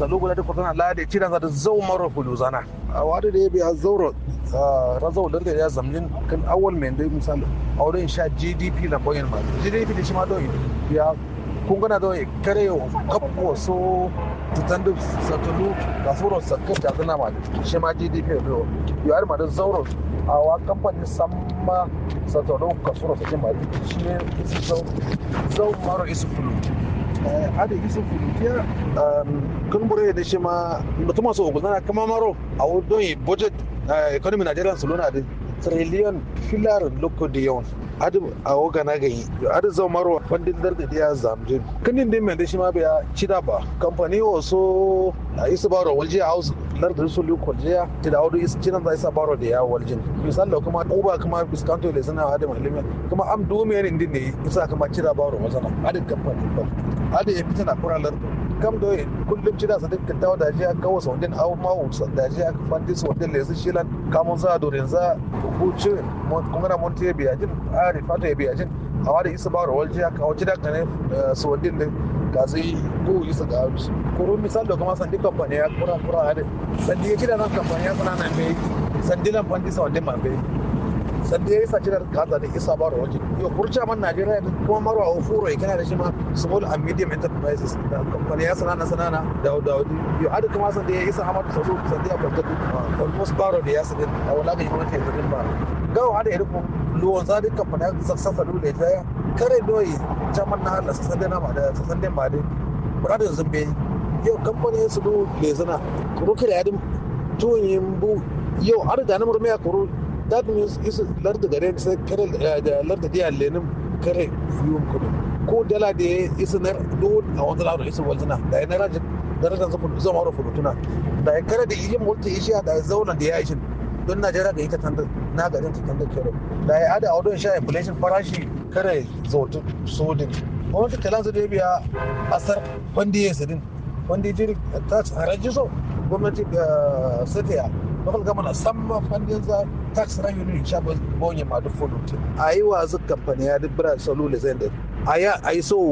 salo guda da kwatana lade cidan za da zau maro kulu zana a wadi da ya biya zauro razau da ya zamjin kan awal mai dai misali a wurin sha gdp lamboyin ma gdp da shi ma don ya kun gana don kare kapo so tutan da satulu da furo sakar da zana ma shi ma gdp da ya har ma da zauro a wa kamfanin samma satulu ka furo sakin ma shi ne isi zau zau maro isi kulu ada isu fulutiya kan bure da shi ma mutum masu ogulana kama maro a wadon budget economy Nigerian su luna da trillion filar loko da yawan adu a waga na gani adu zau maro bandin darda da ya zamjin kanin din mai da shi ma biya cida ba kamfani wasu a isa baro walje a house lardin su lukon jiya ta da audu isa cinan za isa baro da ya waljin misali kuma uba kuma biskanto da suna adu malimi kuma am dume ne din ne isa kuma cida baro wazana adu kamfani ba adu ya fita na kura lardin kam do kullum cida sa dukkan tawo da jiya kawo sa wadin awu mawu da jiya fanti sa wadin lesu shilan kamun za dorin za hucu kuma na monte biya jin a rifata ya biya jin a wada isa ba rawar jiya kawo cida kane su wadin din ga sai bu isa ga abu kuro misal da kuma sandi kamfani ya kura kura hade sandi ya cida nan kamfani ya sana nan bai sandi lan fanti sa wadin ma bai sandi ya isa cida kaza da isa ba rawar jiya yau kurca man najeriya kuma marwa a furo ya kana da shi ma small and medium enterprises da kamfani ya sanana sanana da da yau adu kuma sandi ya isa hamadu sadu sandi ya kwanta almost baro da ya sadin a wala ga yawon taimakon ba gawa hada ya riko luwan zadi kamfani ya sassa sadu da ya kare doyi jaman na hala sassan dana ma da sassan dana ma da buradun zumbe yau kamfani ya sadu lezina kuro kare yadin tuwon yin bu yau har da namur mai kuro that means isa larda gare sai kare da larda diya lenin kare yiwon kudu ko dala da ya isa na do a wanda laura isa walzina da ya na rajin darajar zama wara fulutuna da ya kare da iya mulki ishiya da ya zauna da ya yi don najeriya ga ita tanda na garin ta tanda kero da ya ada audon sha inflation farashi kare zautu sodin gwamnati kalan su da biya asar wanda ya sadin wanda ya jiri tax haraji so gwamnati ga satiya local government san ma fandin za tax revenue sha bonye ma duk fulutun a yi wa zuka kamfani ya duk bira salula zai da a yi so